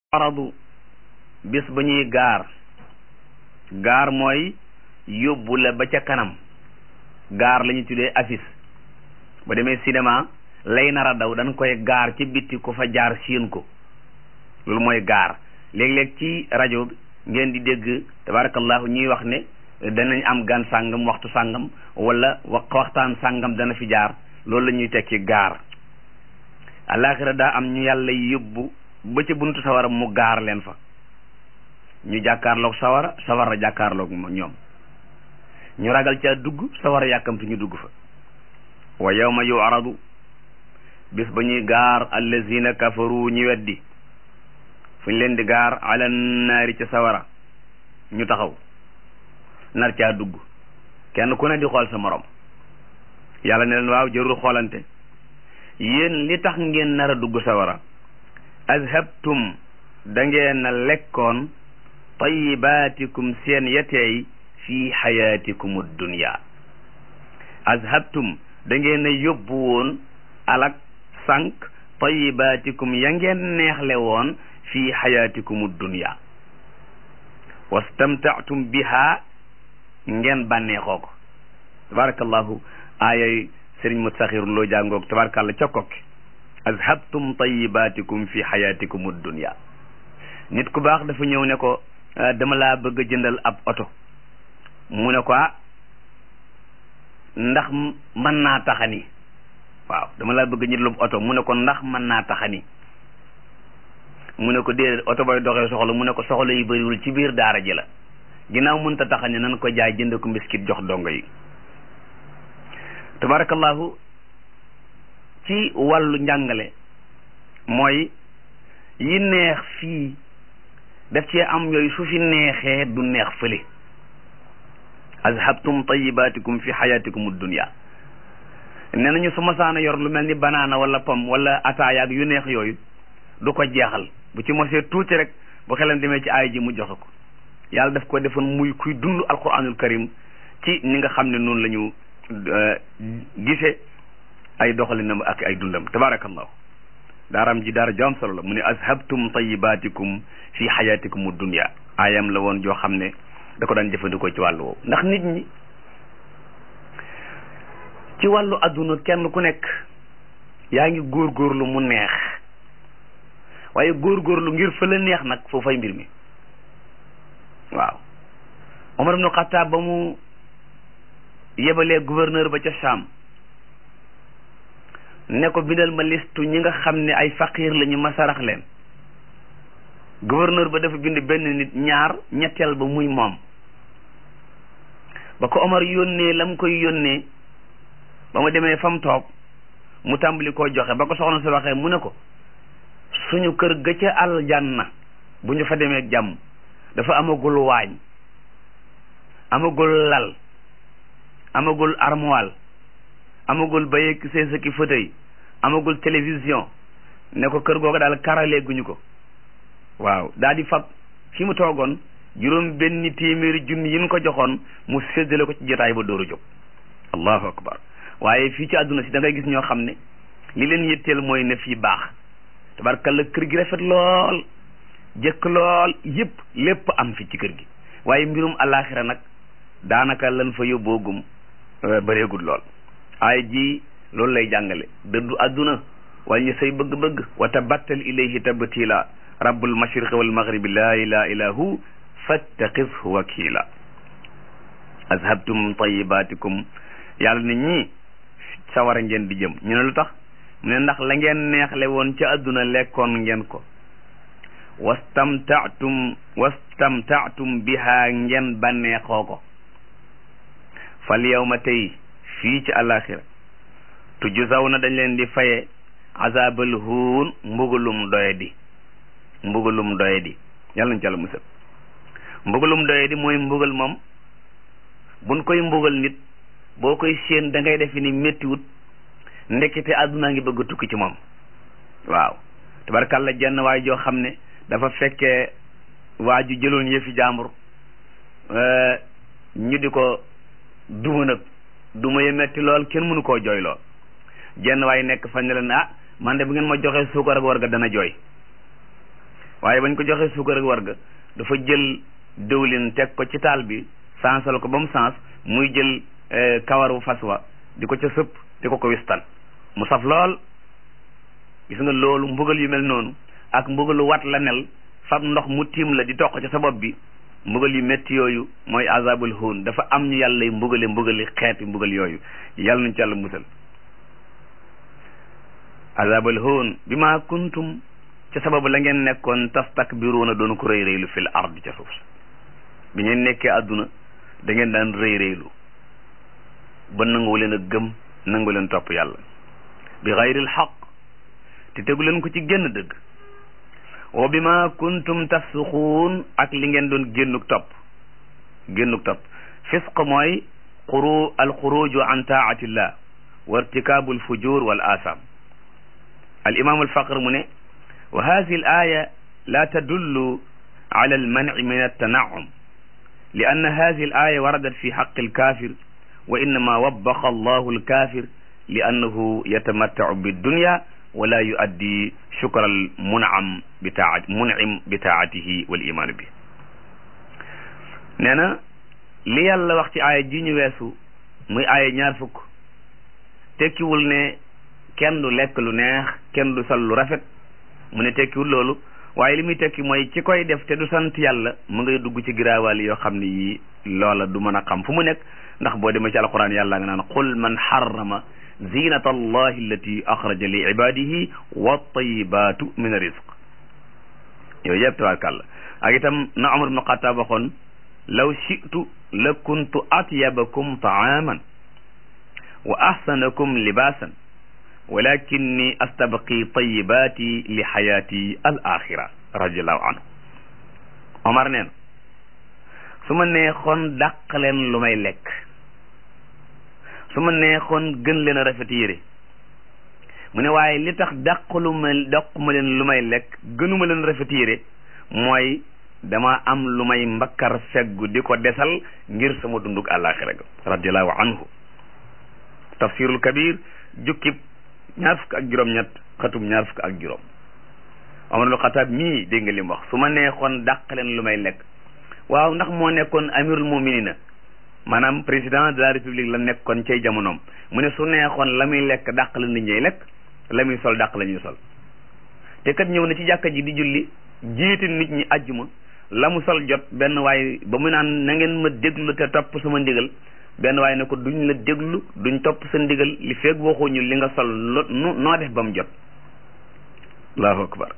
aradu bis ba ñuy gaar gaar mooy yóbbu la ba ca kanam gaar la ñu tuddee affiche ba demee cinéma lay nar a daw dañ koy gaar ci bitti ku fa jaar siin ko loolu mooy gaar léeg-léeg ci rajo ngeen di dégg tabarakallahu ñuy wax ne danañ am gan sàngam waxtu sàngam wala waxtaan sàngam dana fi jaar loolu la ñuy tekki gaar alaxira daa am ñu yàlla yóbbu ba ca buntu sawara mu gaar leen fa ñu jàkkaarloog sawara sawara jàkkaarloog ñoom ñu ragal ca dugg sawara yàkkamtu ñu dugg fa wa yawma yu'radu bis ba ñuy gaar allazina kafaru ñi weddi fu ñu leen di gaar ala naari ca sawara ñu taxaw nar caa dugg kenn ku ne di xool sa morom yàlla ne leen waaw jërul xoolante yéen li tax ngeen nar a dugg sawara azhabtum da ngeen a lekkoon tayibaatikum seen yeteey fi xayaatikum dunya azhabtum da ngeen a yóbbu woon alak sànq tayibaatikum ya ngeen neexle woon fi xayaatikum dunya wastamtaatum biha ngeen bànneexoo ko tabarakallahu aayay sëriñ Mustaxir loo jàngoog tabarakallah ca kokki azhabtum tayibaatikum fi xayaatikum dunya nit ku baax dafa ñëw ne ko dama laa bëgg a jëndal ab oto mu ne ko ah ndax mën naa taxani waaw dama laa bëgg a jëndal oto mu ne ko ndax mën naa taxani mu ne ko déedéet oto bay doxee soxla mu ne ko soxla yu bëriwul ci biir daara ji la ginnaaw mënta taxani nan ko jaay jënd ko mbiskit jox dongo yi tabarakallahu ci wàllu njàngale mooy yi neex fii daf cee am yooyu su fi neexee du neex fële azhabtum tayibaatikum fi xayaatikum dunya nee nañu su masaana yor lu mel ni banaana wala pom wala ataaya ak yu neex yooyu du ko jeexal bu ci mosee tuuti rek bu xelam demee ci aay ji mu joxe ko yàlla daf ko defoon muy kuy dund alquranul karim ci ni nga xam ne noonu la ñu gise ay doxalinam ak ay dundam tabarakallahu daaram ji daara joom solo la mu ne azhabtum tayibaatikum fi xayaatikum dunya ayam la woon joo xam ne da ko daan jëfandikoo ci wàllu woowu ndax nit ñi ci wàllu adduna kenn ku nekk yaa ngi góorgóorlu mu neex waaye góorgóorlu ngir fa la neex nag foofay mbir mi waaw Omar ibnu Xattaab ba mu yebalee gouverneur ba ca Sham ne ko bindal ma listu ñi nga xam ne ay faqiir lañu ma sarax leen gouverneur ba dafa bind benn nit ñaar ñetteel ba muy moom ba ko Omar yónnee la mu koy yónnee ba mu demee fa mu toog mu tàmbali koo joxe ba ko soxna si waxee mu ne ko suñu kër ga ca aljanna bu ñu fa demee jàmm dafa amagul waañ amagul lal amagul armoire amagul bayek seen sëkki fauteuil amagul télévision ne ko kër googu daal karale guñu ko waaw daal di fab fi mu toogoon juróom benn téeméeri junni yi ñu ko joxoon mu séddale ko ci jotaay ba dóoru jóg allahu akbar waaye fii ci àdduna si da ngay gis ñoo xam ne li leen yitteel mooy ne fii baax tabarkalla kër gi rafet lool jëkk lool yëpp lépp am fi ci kër gi waaye mbirum alaxira nag daanaka lan fa yóbboogum bëreegul lool ay ji loolu lay jàngale dëddu àdduna wàññi say bëgg-bëgg wa tabattal ilayhi tabtila rabbul mashriqi wal maghribi la ilaha illa hu fattaqifhu wakila azhabtum tayibaatikum yàlla ne ñii sawara ngeen di jëm ñu ne lu tax mu ne ndax la ngeen neexle woon ca àdduna lekkoon ngeen ko wastamtaatum wastamtaatum biha ngeen bànneexoo ko fal yawma tey fii ci alaxira tujzaw na dañ leen di faye azabal huun mbugalum doye di mbugalum doye di yàlla nañ ci àlla musal mbugalum doye di mooy mbugal moom buñ koy mbugal nit boo koy séen da ngay defe ni méttiwut ndekete àdduna ngi bëgg a tukki ci moom waaw tabarkàlla jenn waay joo xam ne dafa fekkee waa ju jëloon yëfi jàmbur ñu di ko duma nag duma ye metti lool kenn mënu koo jooy lool jenn waay nekk fa ne leen ah man de bu ngeen ma joxee suukar ak warga dana jooy waaye bañ ko joxee suukar ak warga dafa jël dëwlin teg ko ci taal bi sansal ko ba mu sans muy jël kawaru fas wa di ko ca sëpp di ko ko wistal mu saf lool gis nga loolu mbugal yu mel noonu ak mbugalu wat la nel fab ndox mu tiim la di toq ca sa bopp bi mbugal yu métti yooyu mooy azabul huun dafa am ñu yàlla y mbugale mbugali xeeti mbugal yooyu yàlla nañ ci yàlla musal azabul huun bi ma kuntum ca sababu la ngeen nekkoon tastakbiruuna doon ko rëy rëylu fil ard ca suuf bi ngeen nekkee àdduna da ngeen daan rëy rëylu ba nangu leen a gëm nangu leen topp yàlla bi xayril xaq te tegu leen ko ci génn dëgg wa bi ma kuntum tafsuxuun ak li ngeen doon génnuk topp génnuk topp fisq mooy xuru al xuruju an taatillah wa irtikaabu al fujur wal asam al imam al faqr mu ne wa hadihi al aya la tadullu ala al manci min altanaum li anna hadihi al aya waradat fi xaqi al kafir wa innama wabbaxa allahu al kafir li annahu yatamattacu biddunya wala yuaddi shukra al munam bi taat munim bi taatihi wal imaanu bi nee na li yàlla wax ci aaya ji ñu weesu muy aaya ñaar fukk tekkiwul ne kenn du lekk lu neex kenn du sol lu rafet mu ne tekkiwul loolu waaye li muy tekki mooy ci koy def te du sant yàlla mu ngay dugg ci giraawaal yoo xam ne yii loola du mën a xam fu mu nekk ndax boo demee ci alquran yàlla nga naan qul man harrama zinata allahi allati axraja li ibadihi wa tayibatu min rizq yooyu yëpp tabarkàlla ak itam na Umar ibnu Xattaab waxoon law shi'tu la kuntu atyabakum taaman wa ahsanakum libaasan walakinni astabqi tayibati li xayaati al axira radiallahu anhu Omar neen su ma neexoon dàq leen lu may lekk su ma neexoon gën leen a rafet yére mu ne waaye li tax dàqalu ma dàquma leen lu may lekk gënuma leen rafet yére mooy dama am lu may mbakkar feggu di ko desal ngir sama dundug àllaaxira ga radiallahu anhu tafsirul kabir jukkib ñaar fukk ak juróom-ñett xatum ñaar fukk ak juróom Amarul Xataab mii dégg nga li mu wax su ma neexoon dàq leen lu may lekk waaw ndax moo nekkoon amirul muminina maanaam président de la république la nekkoon cay jamonoom mu ne su neexoon la muy lekk dàq la nit ñay lekk la muy sol dàq la ñuy sol te kat ñëw na ci jàkka ji di julli jiite nit ñi ajjuma la mu sol jot benn waay ba mu naan na ngeen ma déglu te topp sama ndigal benn waay ne ko duñ la déglu duñ topp sa ndigal li feeg waxuñu li nga sol lo noo def ba mu jot allahu akbar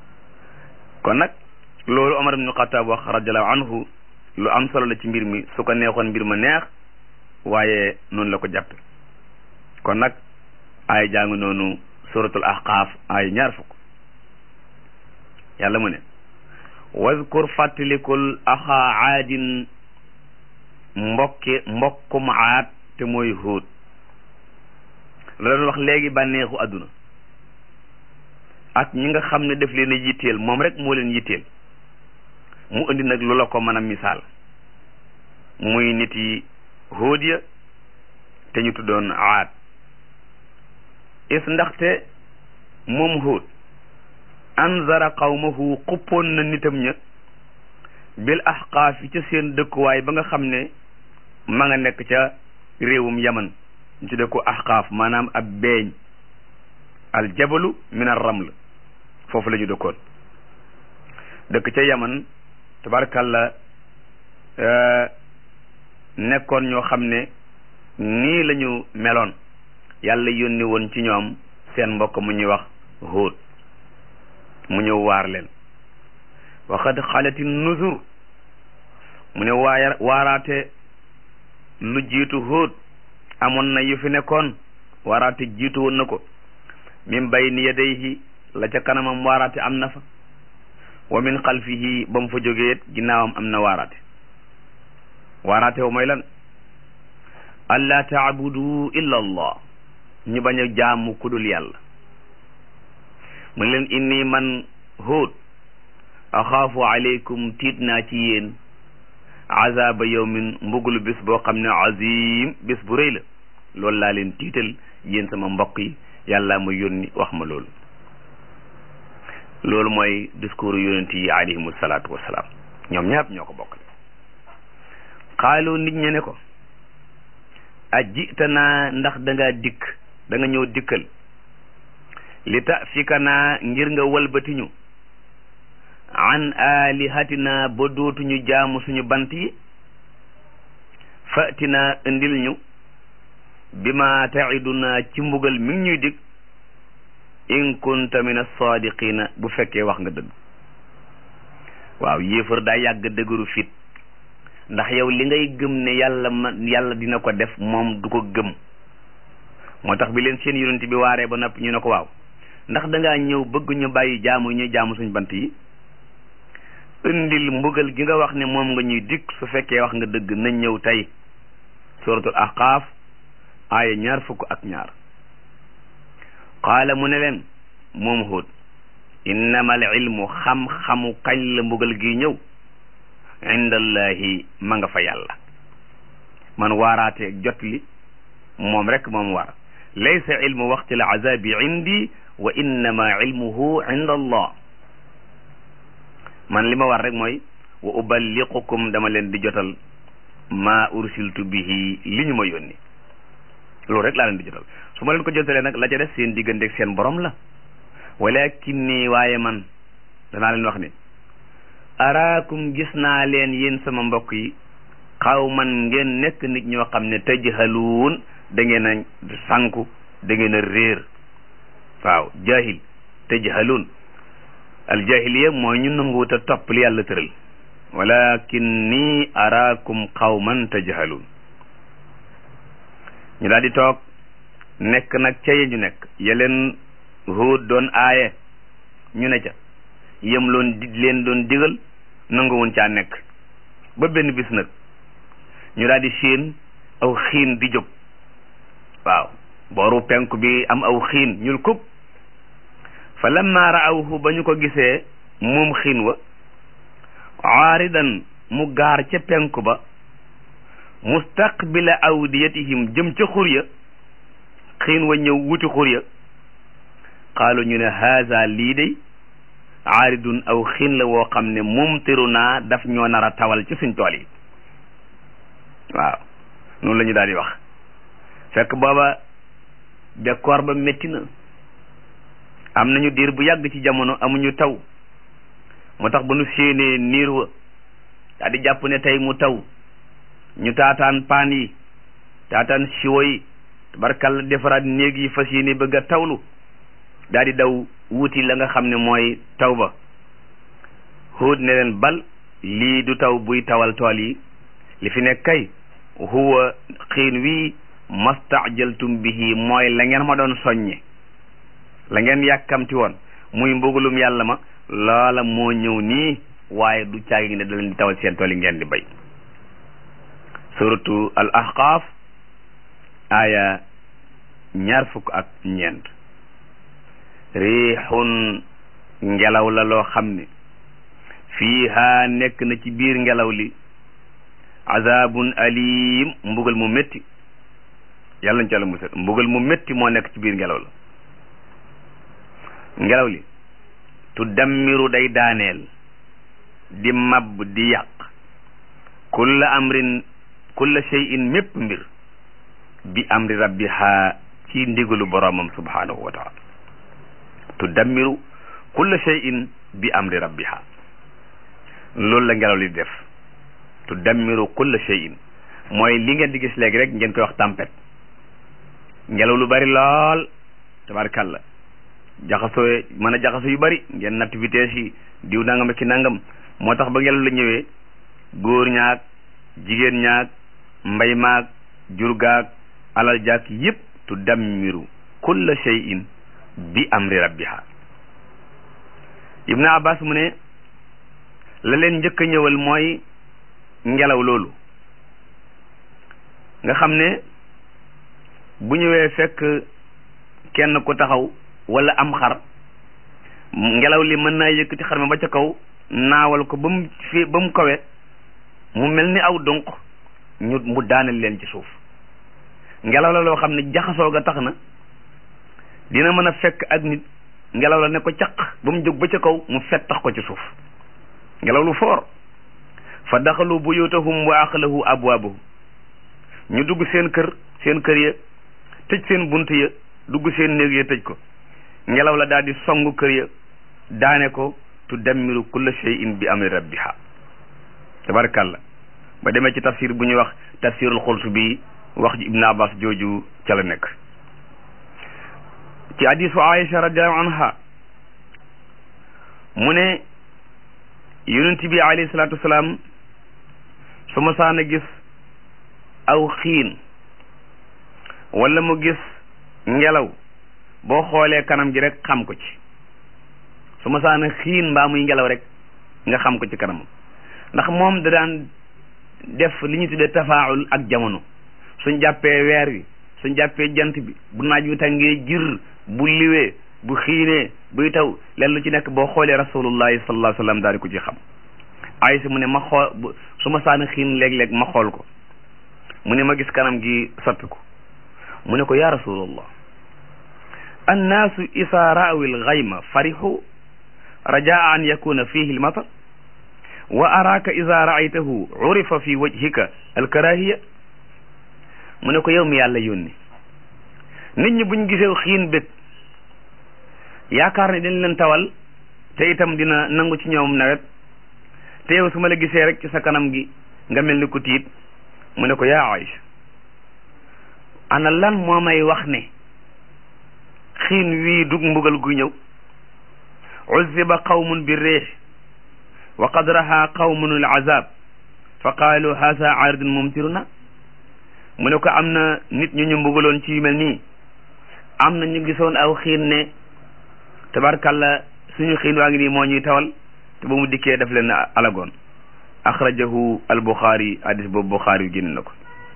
kon nag loolu Omar ibnu Xataab wax radiallahu anhu lu am solo la ci mbir mi su ko neexoon mbir ma neex waaye noonu la ko jàppe kon nag ay jàng noonu suratul ahqaaf ay ñaar fukk yàlla mu ne wazkur fàttalikul axaa aadin mbokki mbokkum aad te mooy hóot la doon wax léegi bànneexu àdduna ak ñi nga xam ne def leen a yitteel moom rek moo leen yitteel mu indi nag lu la ko mën a misaal muy nit yi hóot ya te ñu tuddoon aad is ndaxte moom hóot anzara qawmahu xuppoon na nitam ña bil ahqaaf yi ca seen dëkkuwaay ba nga xam ne ma nga nekk ca réewum yaman ñu tudde ko ahqaaf maanaam ab beeñ al jabalu min ar raml foofu la ñu dëkkoon dëkk ca yaman tabarkalla nekkoon ñoo xam ne nii la ñu meloon yàlla yónni woon ci ñoom seen mbokk mu ñuy wax Hóot mu ñëw waar leen waxad xalati nusur mu ne waaya waaraate lu jiitu Hóot amoon na yu fi nekkoon waaraate jiitu woon na ko min bayni yadayhi la ca kanamam waaraate am na fa wa min xalfihi ba mu fa jógee ginnaawam am na waaraate waaraate wa mooy lan alla taabudu illa allah ñu bañ a jaamu kudul yàlla mu ne leen inni man Hóot axaafu aleykum tiit naa ci yéen azaba yawmin mbugulu bis boo xam ne azim bis bu rëy la loolu laa leen tiital yéen sama mbokk yi yàlla ma yónni wax ma loolu loolu mooy discours yonent yi alayhimu salaatu wasalaam ñoom ñëpp ñoo ko bokk xaalu nit ñe ne ko a jitanaa ndax da ngaa dikk da nga ñëw dikkal li ta fika naa ngir nga walbatiñu an alihatina ba dootuñu jaamu suñu bant yi fatina indil ñu bi ma taiduna ci mbugal mi ngi ñuy dig in kunta min as-sadiqina bu fekkee wax nga dëgg waaw yéefar daa yàgg dëgëru fit ndax yow li ngay gëm ne yàlla ma yàlla dina ko def moom du ko gëm moo tax bi leen seen yonent bi waaree ba noppi ñu ne ko waaw ndax dangaa ñëw bëgg ñu bàyyi jaamu ñuy jaamu suñ bant yi indil mbugal gi nga wax ne moom nga ñuy dikk su fekkee wax nga dëgg nañ ñëw tey suratul ahqaaf aaya ñaar fukk ak ñaar qaala mu ne leen moom Huud innama al ilmu xam-xamu kañ la mbugal gi ñëw indallahi ma nga fa yàlla man waaraatee jot li moom rek moom war laysa ilmu waqti al azabi indi wa innama ilmuhu inda allah man li ma war rek mooy wa uballiqukum dama leen di jotal ma ursiltu bihi li ñu ma yónni loolu rek laa leen di jotal su ma leen ko jotalee nag la ca def seen digganteeg seen borom la walakinni waaye man danaa leen wax ni araakum gis naa leen yéen sama mbokk yi xaw man ngeen nekk nit ñoo xam ne tajhaluun da ngeen a sànku da ngeen a réer waaw jahil tajhaluun al jahiliya mooy ñu nanguwut a topp li yàlla tëral walakinni araakum qawman tajhaluun ñu daal di toog nekk nag ca ye ñu nekk yeleen Huud doon aaye ñu ne ca yem loon di leen doon digal nanguwun caa nekk ba benn bis nag ñu daal di séen aw xiin di jóg waaw booru penku bi am aw xiin ñul kub fa lamma raawhu ba ñu ko gisee moom xiin wa aaridan mu gaar ca penku ba mustaqbila awdiyatihim jëm ca xur ya xiin wa ñëw wuti xur ya qaalu ñu ne haza lii day aaridun aw xiin la woo xam ne mumtiru naa daf ñoo nar a tawal ci suñ tool yi waaw noonu la ñu daal di wax fekk booba bekkoor ba métti na am nañu diir bu yàgg ci jamono amuñu taw moo tax ba nu séenee niir wa daal di jàpp ne tey mu taw ñu taataan paan yi taataan siwo yi tabarkalla defaraat néeg yi fas yéene bëgg a tawlu daal di daw wuti la nga xam ne mooy taw ba Huud ne leen bal lii du taw buy tawal tool yi li fi nekk kay huwa xiin wi mastajaltum bihi mooy la ngeen ma doon soññe la ngeen yàkkamti woon muy mbugalum yàlla ma loola moo ñëw nii waaye du caagi ne da leen di tawal seen tool yi ngeen di bay suratu al ahqaaf aya ñaar fukk ak ñeent riixun ngelaw la loo xam ne fiiha nekk na ci biir ngelaw li azabun alim mbugal mu métti yàlla nañ ci yàlla musal mbugal mu métti moo nekk ci biir ngelaw la ngelaw li tu dammiru day daaneel di mab di yàq kulla amrin kulla shay'in mépp mbir bi amri rabbiha ci ndigalu boromam subhanahu wa taala tu dammiru kulla shay'in bi amri rabbiha loolu la ngelaw li def tu dammiru kulla shay'in mooy li ngeen di gis léegi rek ngeen koy wax tempête ngelaw lu bari lool tabarkalla jaxasoo mën a jaxasoo yu bari ngeen natt vitesse yi diw nangam ak ki nangam moo tax ba ngelaw la ñëwee góor ñaag jigéen ñaag mbay maag jur gaag alal jaag yépp tu dammiru kulla shay'in bi amri rabbiha ibnu abbas mu ne la leen njëkk a ñëwal mooy ngelaw loolu nga xam ne bu ñëwee fekk kenn ku taxaw wala am xar ngelaw li mën naa yëkkati xar mi ba ca kaw naawal ko ba mu fi ba mu kawe mu mel ni aw donq ñu mu daaneel leen ci suuf ngelaw la loo xam ne jaxasoo ga tax na dina mën a fekk ak nit ngelaw la ne ko caq ba mu jóg ba ca kaw mu fettax ko ci suuf ngelaw lu foor fa daxalu buyutahum wa axlahu abwaabahu ñu dugg seen kër seen kër ya tëj seen bunt ya dugg seen néeg ya tëj ko ngelaw la daal di songu kër ya daane ko tudammiru kulla shay'in bi amri rabbiha tabarakallah ba demee ci tafsir bu ñuy wax tafsirul Qurtubi wax ji Ibn Abbas jooju ca la nekk ci hadisu Aïcha radiallahu anha mu ne yonent bi alayhi salaatu wasalaam su ma saan a gis aw xiin wala mu gis ngelaw boo xoolee kanam gi rek xam ko ci su ma saan a xiin mbaa muy ngelaw rek nga xam ko ci kanamam ndax moom da daan def li ñu tuddee tafaawul ak jamono suñ jàppee weer wi suñ jàppee jant bi bu naaj wi tàngee jir bu liwee bu xiinee buy taw leen lu ci nekk boo xoolee rasulullahi sallallahu alayhi wa sallam daal di ko ci xam Aysa mu ne ma xool su ma saana xiin léeg-léeg ma xool ko mu ne ma gis kanam gi soppiku mu ne ko ya rasulullah annaasu isa raawi lgayma farixu rajaa an yakuna fihi lmatar wa araaka ida raaytahu urifa fi wajhika alkarahiya mu ne ko yow mi yàlla yónni nit ñi buñ gisee xiin bég yaakaar ne dañ leen tawal te itam dina nangu ci ñoom nawet te yow su ma la gisee rek ci sa kanam gi nga mel ni ku tiit mu ne ko yaa Aïcha ana lan moo may wax ne xiin wii dug mbugal gu ñëw uzziba qawmun bi réex wa qad raha qawmun al azab fa qaalu haasa aaridun mumtiruna mu ne ko am na nit ñu ñu mbugaloon ci yu mel nii am na ñu gisoon aw xiin ne tabarkalla suñu xiin waa ngi nii moo ñuy tawal te ba mu dikkee daf leen alagoon axrajahu al buxaari hadis boobu buxaari yu génn na ko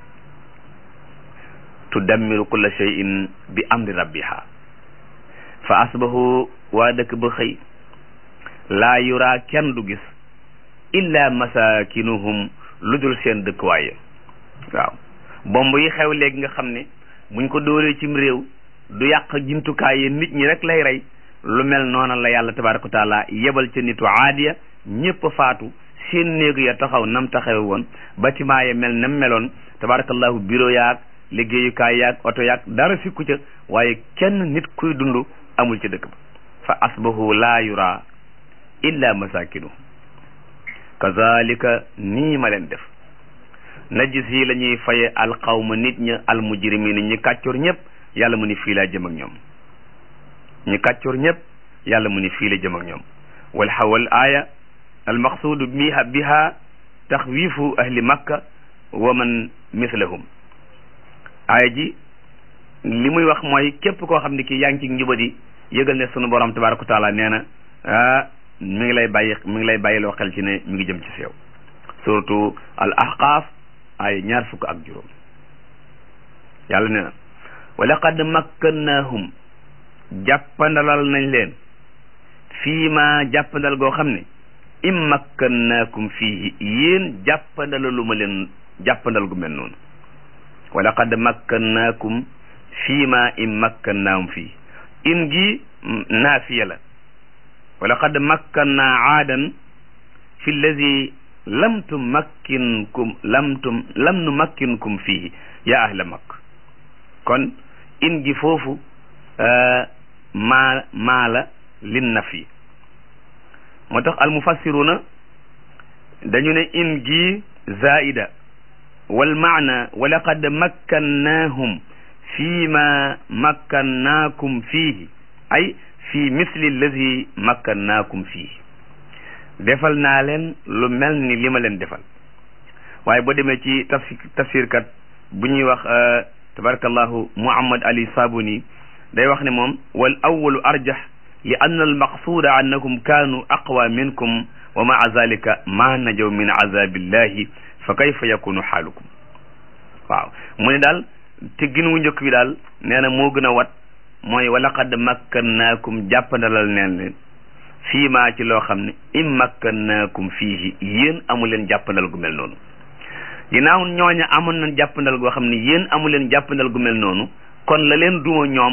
tudammiru kulla shay'in bi amri rabbiha fa asbahu waa dëkk ba xëy laa yuraa kenn du gis illa masakinuhum lu dul seen dëkkuwaay waaw bomb yi xew léegi nga xam ne buñ ko dóoree cim réew du yàq jumtukaay yi nit ñi rek lay rey lu mel noona la yàlla tabaraka wa taala yebal ca nitu aadiya ñépp faatu seen néegu ya taxaw nam taxawe woon bâtiment ya mel nam meloon tabarakallahu bureau yaag liggéeyukaay yaag oto yaag dara sikku ca waaye kenn nit kuy dund amul ca dëkk ba fa asbahu laa yura illa masakinu kazalika nii ma leen def najis yi la ñuy faye alqawma nit ña almujrimina ñi kàccoor ñëpp yàlla mu ni fii laa jëm ak ñoom ñi kàccoor ñëpp yàlla mu ni fii la jëm ak ñoom wal xawal aaya almaqsuudu biha biha taxwiifu ahli makka wa man mislahum aaya ji li muy wax mooy képp koo xam ne kii yaa ngi ci njubadi yëgal ne sunu borom tabaraka wa taala nee na ah mi ngi lay bàyyi mi ngi lay bàyyiloo xel ci ne mi ngi jëm ci seew surtout al ahqaaf ay ñaar fukk ak juróom yàlla nee na wa laqad makkannahum jàppandalal nañ leen fii ma jàppandal goo xam ne im makkannaakum fii yéen jàppandalalu ma leen jàppandal gu mel noonu wa laqad makkannaakum fii ma im makkannaahum fii in gi naafiya la wa laqad makkannaa aadan fi llazi lam tumakkinkum lam tum lam numakkinkum fii ya ahla makk kon in gi foofu maa maa la lin nafi moo tax almufassiruna dañu ne in gi zaida wal maana wa laqad makkannaahum fii ma makkannaakum fiihi ay fii misli allazi makkannaakum fiihi defal naa leen lu mel ni li ma leen defal waaye boo demee ci tafsir tafsir kat bu ñuy wax tabarakallahu muhammad ali sabuni day wax ne moom wal awalu arjah li anna al maqsuda annakum kaanu aqwa minkum wa maa zalika ma najaw min azabillahi fa kayfa yakunu xaalukum waaw mu ne daal te gin wu njëkk bi daal nee na moo gën a wat mooy wa laqad makkannaakum jàppandalal neen leen fii maa ci loo xam ne im makkannaakum fiihi yéen amu leen jàppandal gu mel noonu ginnaaw ñooña amoon nañ jàppandal goo xam ne yéen amu leen jàppandal gu mel noonu kon la leen duma ñoom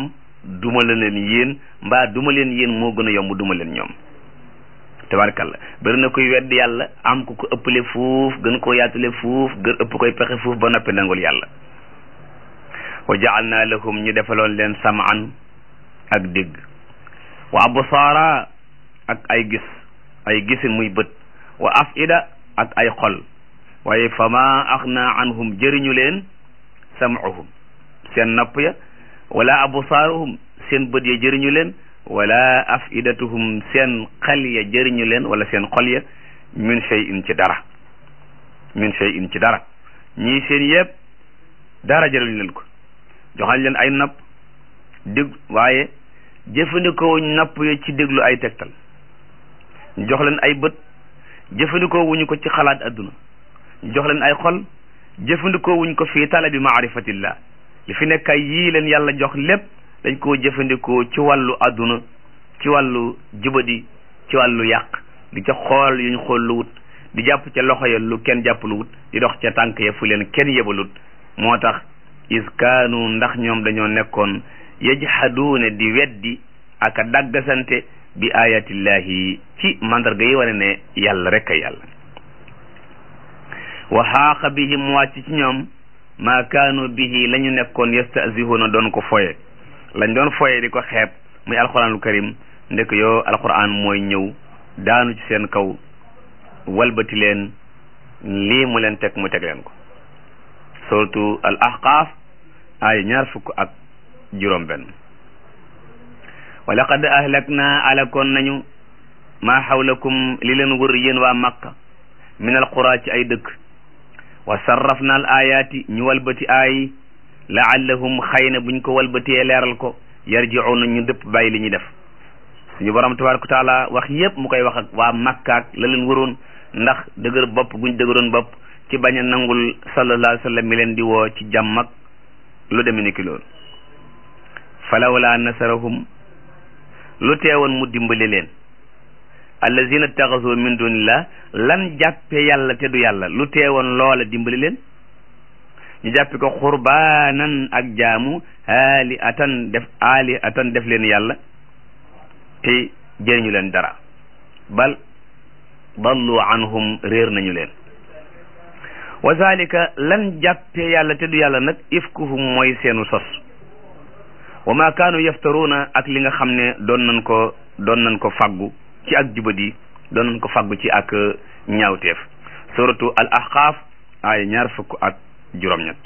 duma la leen yéen mbaa duma leen yéen moo gën a yomb duma leen ñoom tabarkalla bari na koy wedd yàlla am ku ko ëppale fuuf gën koo yaatule fuuf gën ëpp koy pexe fuuf ba noppi nangul yàlla wa ja'alna lahum ñu defaloon leen samaan ak dégg wa absaara ak ay gis ay gisin muy bët wa afida ak ay xol waaye fama axna anhum jëriñu leen sam'uhum seen nopp ya wala absaaruhum seen bët ya jëriñu leen wala afidatuhum seen xel ya jëriñu leen wala seen xol ya min shay'in ci dara min shay'in ci dara ñii seen yëpp dara jëriñu leen ko joxañ leen ay nopp dég waaye jëfandikoo nopp ya ci déglu ay tegtal ñu jox leen ay bët jëfandikoo wuñu ko ci xalaat adduna ñu jox leen ay xol jëfandikoo wuñ ko fii talabi maarifatillah li fi nekk ay yii leen yàlla jox lépp dañ koo jëfandikoo ci wàllu adduna ci wàllu jubadi ci wàllu yàq di ca xool yuñ xool lu wut di jàpp ca loxo ya lu kenn jàpp lu wut di dox ca tànk ya fu leen kenn yebalut moo tax iskaanu ndax ñoom dañoo nekkoon yajhaduuna di weddi ak a daggasante bi ayatillahi ci mandarga yi wane ne yàlla rek a yàlla wa xaaqa bihim wàcc ci ñoom maa kaanu bihi la ñu nekkoon yastahzihuuna doon ko foye lañ doon foye di ko xeeb muy alquranul karim ndek yoo alquran mooy ñëw daanu ci seen kaw walbati leen lii mu leen teg mu teg leen ko surtout al ahqaaf ay ñaar fukk ak juróom benn wa laqad ahlakna alakoon nañu maa xawlakum li leen wër yéen waa makka min al qura ci ay dëkk wa sarrafna al ayaati ñu walbati aay laallahum xëy na buñ ko walbatee leeral ko yarji'una ñu dëpp bàyyi li ñuy def suñu borom tabaraka wa taala wax yépp mu koy wax ak waa makkaak la leen wëroon ndax dëgër bopp guñ dëgëroon bopp ci bañ a nangul sallallahu alayhi wa sallam mi leen di woo ci jàmm ak lu deme ni ki loolu falawla nasarahum lu teewoon mu dimbali leen allazina taxasu min dunillah lan jàppe yàlla te du yàlla lu teewoon loola dimbali leen ñu jàppe ko xurbaanan ak jaamu aali atan def aali atan def leen yàlla te jëriñu leen dara bal dallu anhum réer nañu leen wa zalika lan jàppe yàlla te du yàlla nag ifkuhum mooy seenu sos wa ma kaanu yaftaruuna ak li nga xam ne doon nañ ko doon nañ ko faggu ci ak jubadi doon nañ ko faggu ci ak ñaawteef suratu al ahqaaf ay ñaar fukk ak juróom-ñett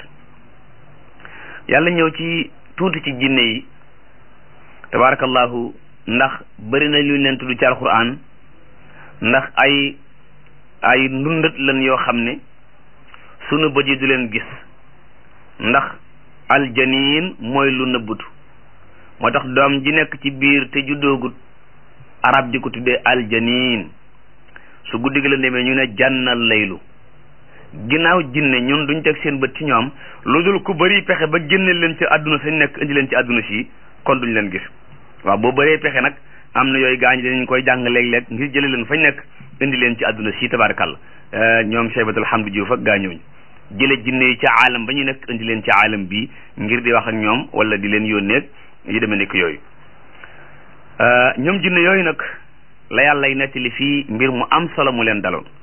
yàlla ñëw ci tuuti ci jinne yi tabarakallahu ndax bëri na lu leen tudd ci alquran ndax ay ay ndundat lan yoo xam ne sunu bët yi du leen gis ndax aljaniin mooy lu nëbbutu moo tax doom ji nekk ci biir te juddoogut arab di ko tuddee aljaniin su guddi gi la demee ñu ne jànnal laylu ginnaaw jinne ñun duñ teg seen bët ci ñoom lu dul ku bëri pexe ba génne leen ci àdduna sañ nekk indi leen ci àdduna si kon duñ leen gis waaw boo bëree pexe nag am na yooyu gaañ dañ koy jàng léeg-léeg ngir jële leen fañ nekk indi leen ci àdduna si tabarakàlla ñoom Cheybatul Hamdu Juuf ak gaañooñu jële jinne yi ci aalam ba ñu nekk indi leen ci aalam bi ngir di wax ak ñoom wala di leen yónneeg yu demee nekk yooyu ñoom jinne yooyu nag la yàllay nettali fii mbir mu am solo mu leen daloon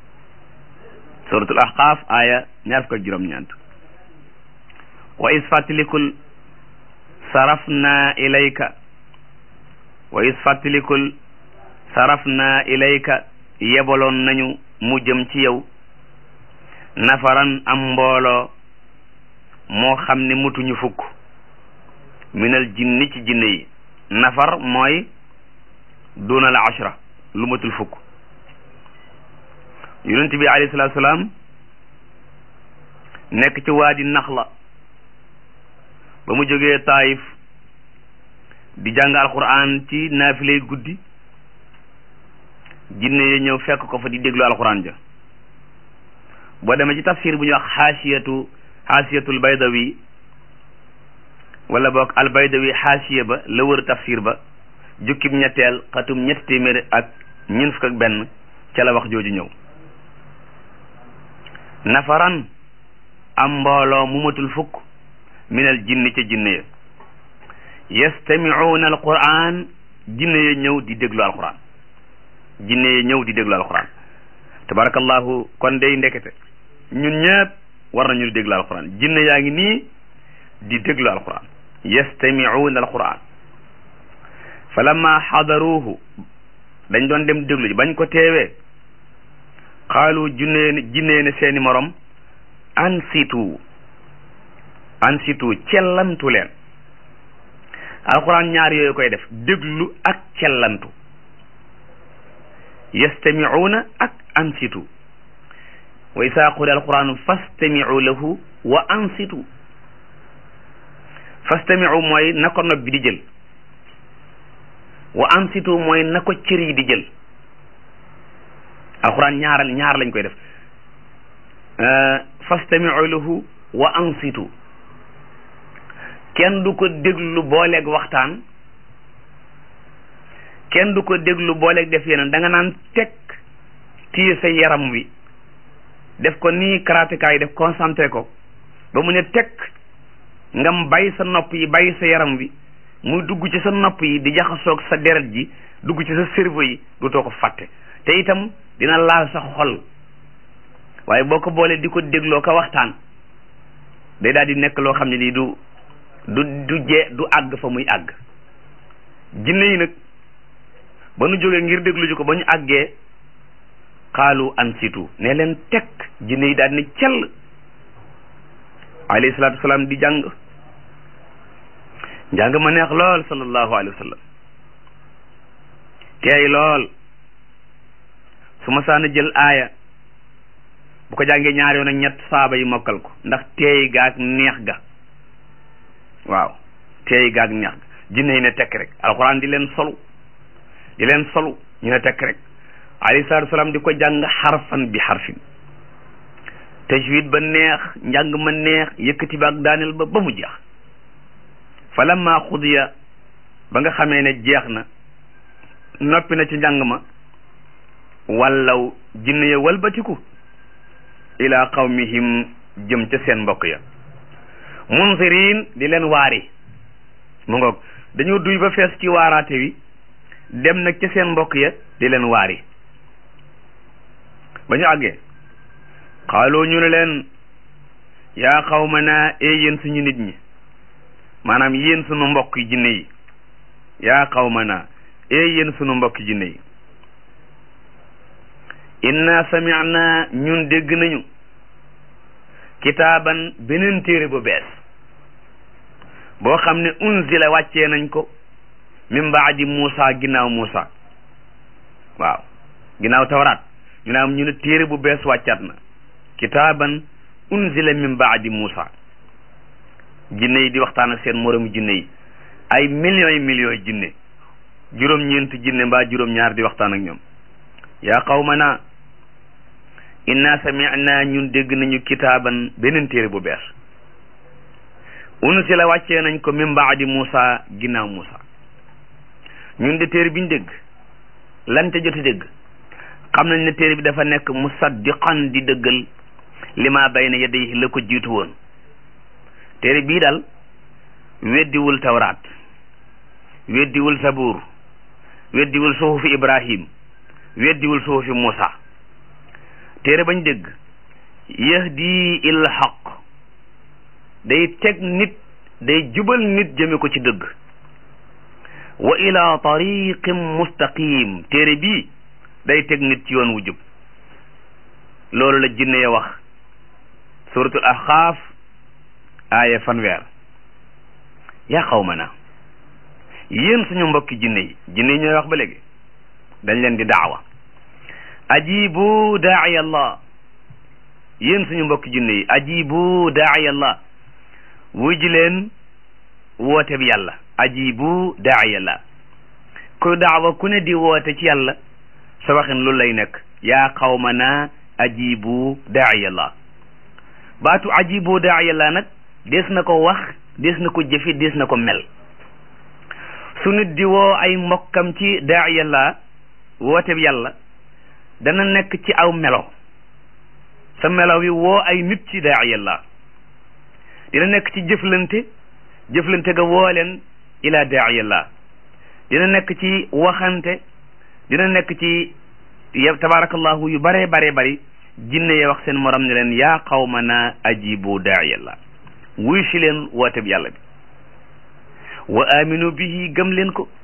suratul ahqaaf aaya ñaar fukk ak juróom-ñeent wa is fàttalikul sarafna ilayka wa is fàttalikul sarafna ilayka yebaloon nañu mu jëm ci yow nafaran am mbooloo moo xam ne mutuñu fukk minal jinni ci jinne yi nafar mooy dunal ashra lu matul fukk yonent bi alayhi salaatu salaam nekk ci waadi naxla ba mu jógee taayif di jàng alquran ci naafilay guddi jinne yi ñëw fekk ko fa di déglu alquran ja boo demee ci tafsir bu ñuy wax xaasiyatu xaasiyatul baydawi wala boog albaydawi xaasiya ba la wër tafsir ba jukkib ñetteel xatum ñetti téeméer ak ñeent fukk ak benn ca la wax jooju ñëw nafaran am mbooloo mu matul fukk minal jinni ca jinne ya yastamicuuna alquran jinne ya ñëw di déglu alquran jinne ya ñëw di déglu alquran tabarakallahu kon day ndekete ñun ñëpp war nañu di déglu alquran jinne yaa ngi nii di déglu alquran yastamicuuna alquran fa lamma xadaruuhu dañ doon dem déglu ji bañ ko teewee xaalu junnee jinnee ne seeni morom ansitu ansitu cellantu leen alquran ñaar yooyu koy def déglu ak cellantu yastamicuuna ak ansitu wa isaa quri alquranu fastamicu lahu wa ansitu fastamicu mooy na ko nopp bi di jël wa ansitu mooy na ko cër yi di jël alquran ñaaral ñaar lañ koy def fastamicu lahu wa ansitu kenn du ko déglu booleeg waxtaan kenn du ko déglu booleeg def yeneen da nga naan teg téye sa yaram wi def ko nii karateka yi def concentré ko ba mu ne teg ngam bàyyi sa nopp yi bàyyi sa yaram wi muy dugg ci sa nopp yi di jaxasoog sa deret ji dugg ci sa cerveau yi du too ko fàtte te itam dina laal sa xol waaye boo ko boolee di ko dégloo ko waxtaan day daal di nekk loo xam ne lii du du du jee du àgg fa muy àgg jinne yi nag ba nu jógee ngir déglu ji ko ba ñu àggee xaalu ansitu ne leen teg jinne yi daal ne cell alayhi salaatu wasalaam di jàng njàng ma neex lool sallallahu alayhi wa sallam teey lool su ma saana jël aaya bu ko jàngee ñaar yoon ak ñett saaba yi mokkal ko ndax teey gaag neex ga waaw teey gaag neex ga jinne yi ne tekk rek alxuraan di leen solu di leen solu ñu ne tekk rek alayhi salaatu wasalaam di ko jàng xarfan bi xarfin tajwid ba neex njàng ma neex yëkkati ba ak daaneel ba ba mu jeex fa lamma xudiya ba nga xamee ne jeex na noppi na ci njàng ma wallaw jinne ya walbatiku ila qawmihim jëm ca seen mbokk ya munzirin di leen waari mu ngoog dañoo duy ba fees ci waaraate wi dem nag ca seen mbokk ya di leen waari ba ñu àggee xaaloo ñu ne leen yaa qawmana ee yéen suñu nit ñi maanaam yéen sunu mbokk jinne yi yaa qawmana ee yéen sunu mbokk jinne yi inna sami'na ñun dégg nañu kitaaban beneen téere bu bees boo xam ne unzila wàccee nañ ko min baadi Muusa ginnaaw Muusa waaw ginnaaw tawraat ñu naam ñu ne téere bu bees wàccaat na kitaaban unzila min baadi Muusa jinne yi di waxtaan ak seen moromu jinne yi ay millions yi millions yi jinne juróom-ñeent jinne mbaa juróom-ñaar di waxtaan ak ñoom yaa qawmana inna sami'na ñun dégg nañu kitaaban beneen téere bu bees unsila wàccee nañ ko min baadi Muusa ginnaaw Muusa ñun de téere biñ dégg lan te joti dégg xam nañ ne téere bi dafa nekk musaddiqan di dëggal lima bayna yadayhi la ko jiitu woon téere bii daal weddiwul tawraat weddiwul sabuur weddiwul suhufi ibrahim weddiwul suhufi muusa téere bañ dégg yahdi il haq day teg nit day jubal nit jëme ko ci dëgg wa ila tariqin mustaqim téere bii day teg nit ci yoon wu jub loolu la jinne ya wax suratul ahqaaf aaya fanweer yaa qawmana yéen suñu mbokki jinne yi jinne yi ñooy wax ba léegi dañ leen di daawa ajibu daai allah yéen suñu mbokki jinne yi ajibu daai allah wuy ji leen woote bi yàlla ajibu daai allah ku daawa ku ne di woote ci yàlla sa waxin lu lay nekk yaa qawmana ajibu daai allah baatu ajibu daai allah nag des na ko wax des na ko jëfi des na ko mel su nit di woo ay mbokkam ci daa yàlla woote bi yàlla dana nekk ci aw melo sa melo wi woo ay nit ci daa yàlla dina nekk ci jëflante jëflante ga woo leen ila daa'iyallah dina nekk ci waxante dina nekk ci ya tabarakallahu yu bare bare bari jinne ya wax seen morom ne leen yaa qawmana ajibu daa'iyallah wuy si leen woote bi yàlla bi wa aminu bihi gëm leen ko